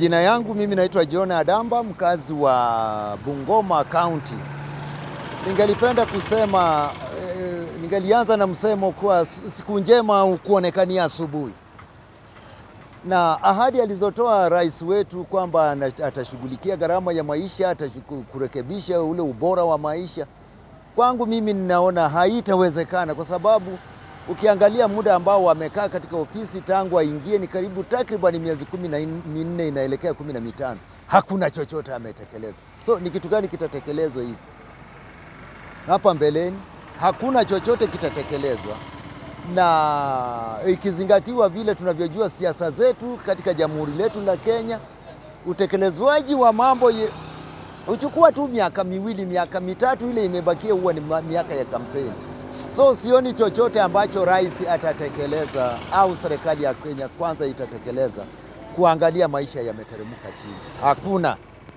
Jina yangu mimi naitwa John Adamba, mkazi wa Bungoma County. Ningelipenda kusema eh, ningelianza na msemo kuwa siku njema kuonekania asubuhi, na ahadi alizotoa rais wetu kwamba atashughulikia gharama ya maisha, atakurekebisha ule ubora wa maisha, kwangu mimi ninaona haitawezekana kwa sababu ukiangalia muda ambao wamekaa katika ofisi tangu aingie ni karibu takriban miezi kumi na minne inaelekea kumi na mitano hakuna chochote ametekeleza. So ni kitu gani kitatekelezwa hivi hapa mbeleni? Hakuna chochote kitatekelezwa, na ikizingatiwa vile tunavyojua siasa zetu katika jamhuri letu la Kenya, utekelezwaji wa mambo ye, uchukua tu miaka miwili miaka mitatu, ile imebakia huwa ni miaka ya kampeni. So sioni chochote ambacho rais atatekeleza au serikali ya Kenya kwanza itatekeleza kuangalia maisha yameteremka chini, hakuna.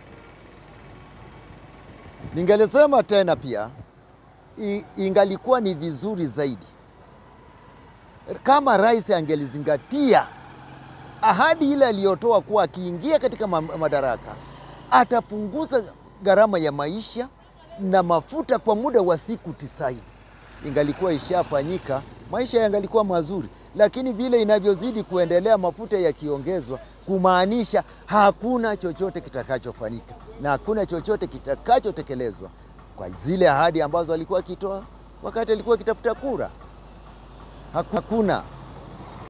Ningelisema tena pia, ingalikuwa ni vizuri zaidi kama rais angelizingatia ahadi ile aliyotoa kuwa akiingia katika madaraka atapunguza gharama ya maisha na mafuta kwa muda wa siku tisaini ingalikuwa ishafanyika, maisha yangalikuwa mazuri, lakini vile inavyozidi kuendelea, mafuta yakiongezwa, kumaanisha hakuna chochote kitakachofanyika na hakuna chochote kitakachotekelezwa kwa zile ahadi ambazo alikuwa akitoa wakati alikuwa akitafuta kura. Hakuna.